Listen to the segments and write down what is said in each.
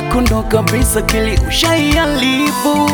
yako ndo kabisa kili ushaiharibu.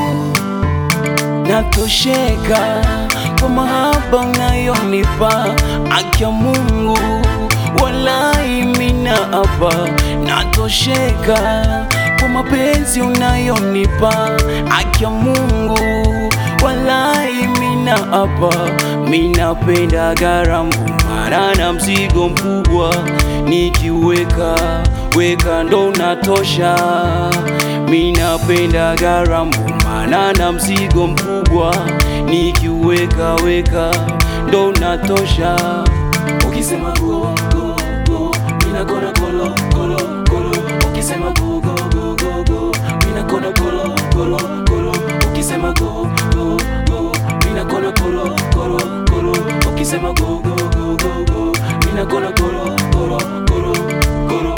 Natosheka kwa mahaba unayonipa, akia Mungu walai mina hapa. Natosheka kwa mapenzi unayonipa, akia Mungu walai mina hapa. Minapenda garamu mara na mzigo mkubwa, nikiweka weka ndo natosha. Minapenda garamu maana na mzigo mkubwa, nikiweka weka ndo natosha. Ukisema go go go, mina kona golo golo golo. Ukisema go go go go go, mina kona golo golo golo. Ukisema go go go, mina kona golo golo golo. Ukisema go go go go go, mina kona golo golo golo golo.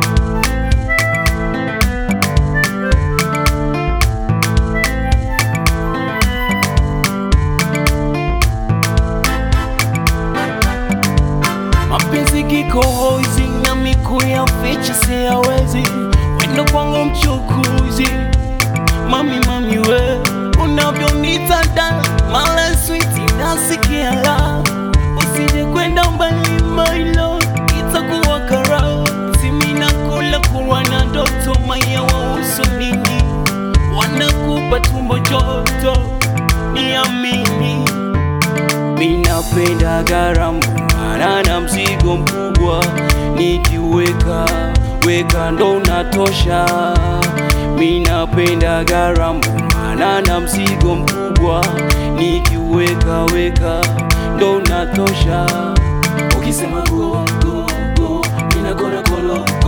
Mapenzi kikohozi na miku ya ficha siyawezi, wendo kwangu mchukuzi. Mami mami we unavyonita dala mala switi nasikia la usije kwenda mbali my lord, itakuwa kara simi nakula kuwa na ndoto maya wa usunini wanakupa tumbo joto niamini Minapenda garamu mara na mzigo mkubwa, nikiweka weka ndo natosha. Minapenda garamu mara na mzigo mkubwa, nikiweka weka ndo natosha. Ukisema go go go, mina gonna golo